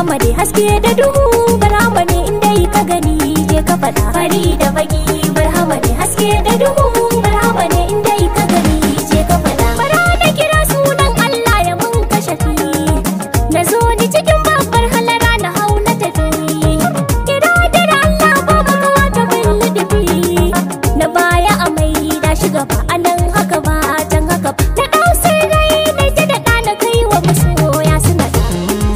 barhama ne haske da duhu barhama ne inda ka gani je ka faɗa fari da baki barhama ne haske da duhu barhama ne inda ka gani je ka faɗa bara da kira sunan Allah ya mun kashe fi na zo ni cikin babbar halara na hau na tafi kira da Allah ba maka wata bin lidifi na baya a mai da shi gaba a nan haka ba can haka ba na ɗau sai rai na ta da ɗana kai wa masoya suna da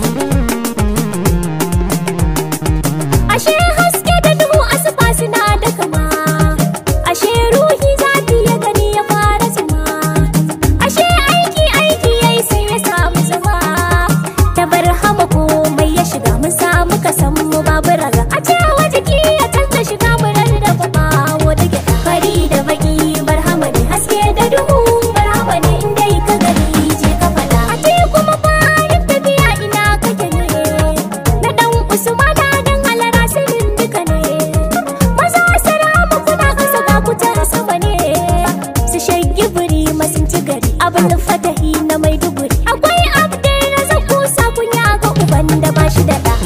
ashe haske da duhu asuba suna da kama ashe ruhi zafi ya gani ya fara zama ashe aiki aiki yayi sai ya samu zama ta bar hama komai ya shiga mun samu ka san mu babu raga a cewa jiki ya canza shiga mu rarraba bawo da gyaɗa fari da baki barhama ne haske da duhu barhama ne inda ka gani je ka faɗa a ce kuma bayan tafiya ina kake ne na dan usmana dan halara sirrin duka ne maza salamu kuna kasa ga kutar sama ne su shaggi buri masun ci gari abin fatahi na maiduguri akwai abdai na zaku sa kunya ga uban da ba shi da ɗa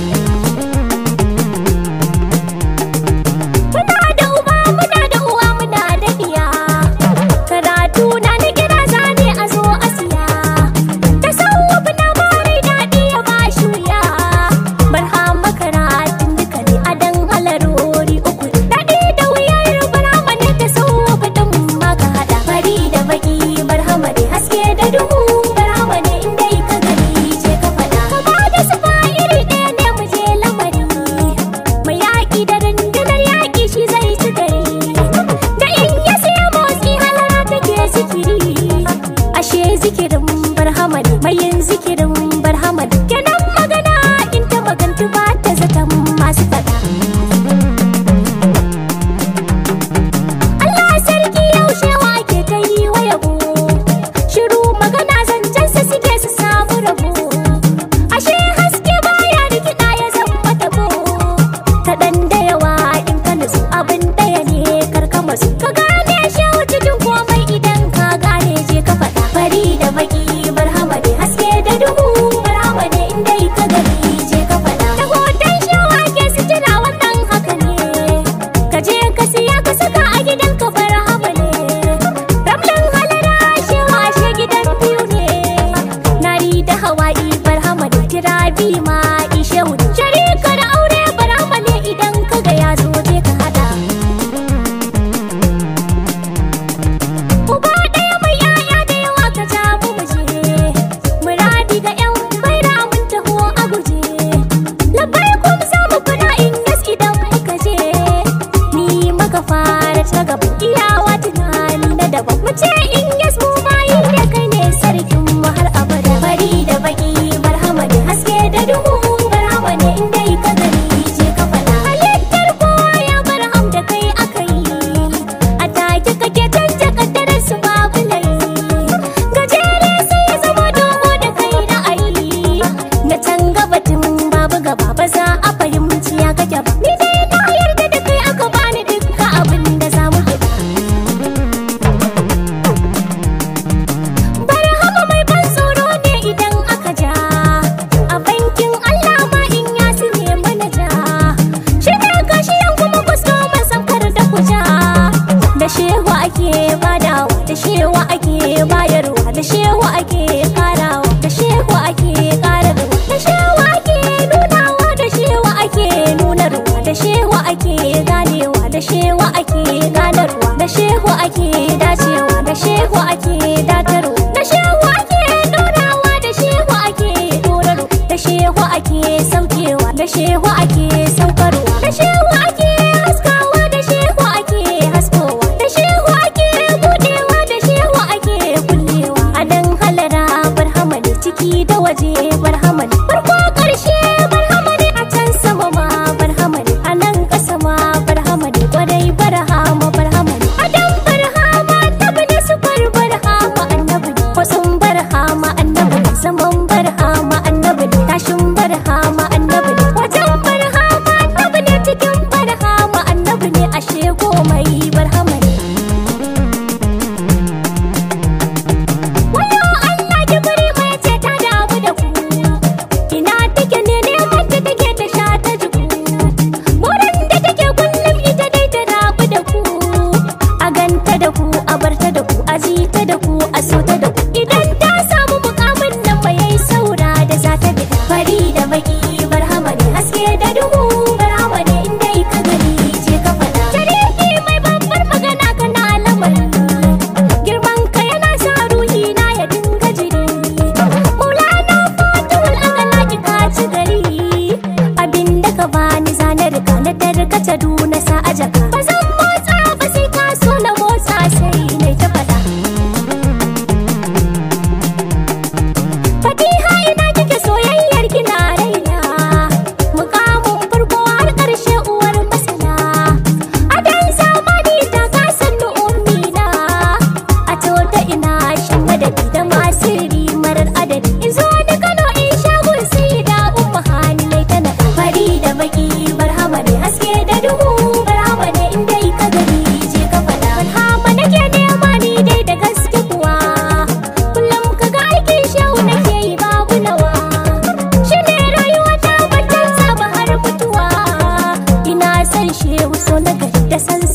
Muna da uba muna da uwa muna da iya Karatu na na kira zane a zo a siya Ta sauwafi na bari daɗi ya ba shi wuya Barhama karatun duka ne a dan halarori uku Daɗi da wuyar barhama ne ta sauwafi ɗin maka haɗa Fari da baki barhama ne haske da duhu Barhama ne inda ka gani je ka faɗa Kama da su iri ɗaya ne mu je lamari mai yaƙi da rundunar yaƙi shi zai ci gari da in ya siya motsi halara take zikiri ashe zikirin barhama ne mai yin zikirin barhama ne kenan magana in ta magantu ba ta zaton masu faɗa Allah sarki yaushe wake ta yi wa yabo shiru magana zancensa suke su samu rabo ashe haske baya rikida ya zama tabo kaɗan da yawa in ka nutsu abin ɗaya ne karka masu ka gane shehu cikin komai idan ka gane je ka faɗa fari da baki barhama ne haske da duhu barhama ne inda ka gani je ka faɗa da hoton shehu ake sutura wannan haka ne ka je ka siya ka saka a gidan ka barhama ne ramlan halara shehu ashe gidan biyu ne nari da hawaii barhama ne kira bi ma ishehu ne sharikar aure barhama ne idan ka ga ya zo je ka hada uba ɗaya mai yaya da yawa ka ja mu muje muradi ga yan baira mun taho a guje labai kum za mu kuna in yas idan muka je ni maka fara ta gaba iyawa tunani na daban mu ce in yas mu bayi da kai ne sarkin mu har abada fari da baki barhama ne haske da duhu barhama ne inda ka gani je ka faɗa halittar kowa ya barham da kai aka yi a take kake canja kaddarar su babu laifi gajere sai ya zama dogo da kai ra'ayi na can gabatin babu gaba ba za a fahimci ya kake ba ni dai na yarda da kai aka bani dukkan abin da za mu gida Barhama mai ban tsoro ne idan aka ja A bankin Allah ma in ya su ne manaja Shi ne kashiyan kuma kwastoman samkar da kuja Da shewa ake badawa Da shewa ake bayarwa Da shewa ake karawa Da shewa ake kararwa Da shewa ake nunawa Da shewa ake nunarwa Da shewa ake ganewa Da shewa ake ganarwa Da shewa ake dacewa Da shewa ake datarwa Da shewa ake dorawa Da shewa ake dorarwa Da shewa ake saukewa Da shewa ake saukarwa Da shewa ake haskawa Da shewa ake haskowa Da shewa ake budewa Da shewa ake kullewa A dan halara barhama ne ciki da waje barhama ne farko karshe barhama ne a can sama ma barhama ne a nan ƙasa ma barhama ne kwarai barhama barhama ne a dan barhama annabi ne sufar barhama annabi ne kwasan barhama annabi ne zaman barhama annabi ne tashin barhama annabi ne wajen barhama annabi ne cikin barhama annabi ne ashe komai barhama ne wayo Allah ki bari mai ce ta damu da ku ina take ne neman ta so na gari da san